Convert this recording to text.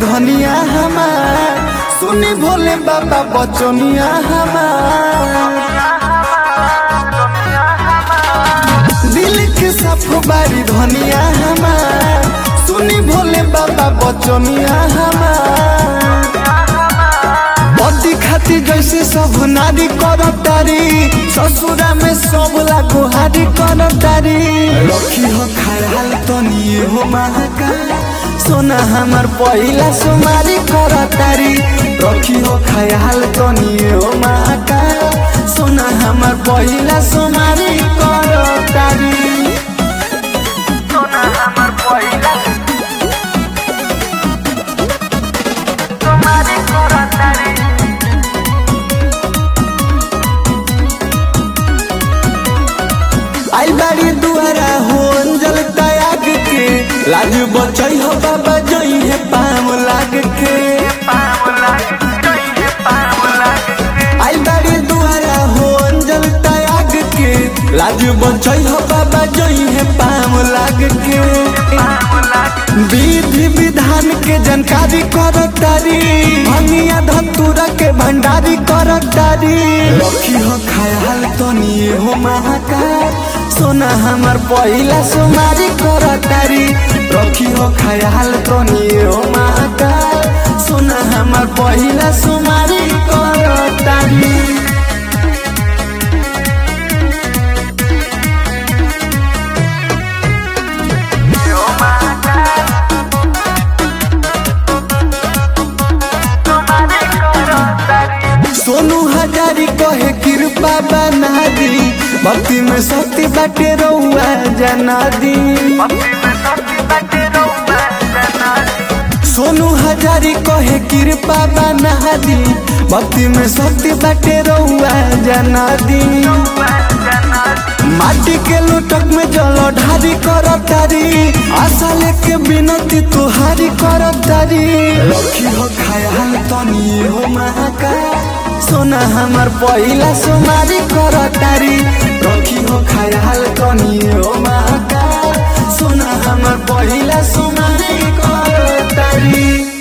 धनिया हमार सुनी भोले बाबा बचनिया हमार दिल के साफ बारी धनिया हमार सुनी भोले बाबा बचनिया हमार बदी खाती जैसे सब नारी करतारी ससुरा में सब लागो हारी करतारी रखी हो खयाल तनी हो महाकाल सोना हमार पहिला सुमारी करतारी रखी हो खयाल तनी हो महाकाल सोना हमार पहिला सुमारी करतारी सोना हमर पहिला तुम्हारी करतारी आई बाड़ी दुआरा हो अंजल त्याग के लाज बचई हो बाबा जई है पाम लाग के पाम लाग गई है पाम लाग आई बाड़ी दुआरा हो अंजल त्याग के लाज बचई हो बाबा जई है पाम लाग के पाम लाग विधि विधान के जानकारी करतारी भंगिया धतूरा के भंडारी करतारी रखी हो खयाल तनी हो महाकाल सोना हमार पहिला सुमारी करतारी रखी हो खयाल तनी हो महाकाल सोना हमार पहिला सुमारी करतारी यो महाकाल तुम्हारी करतारी सोनू हजारी कहे कृपा बना दी भक्ति में शक्ति बाटे रउआ जना दी भक्ति में शक्ति बाटे रहुआ जनाती सोनू हजारी कहे कृपा बना दी भक्ति में शक्ति बाटे रउआ जना दी रहुआ जनाती माटी के लोटक में जल ढारी करतारी आशा लेके बिनती तुहारी करतारी रखी हो खयाल तनी हो महाकाल सोना हमार पहिला सुमारी करतारी रखी हो खयाल तनी हो महाकाल सोना हमार पहिला सुमारी करतारी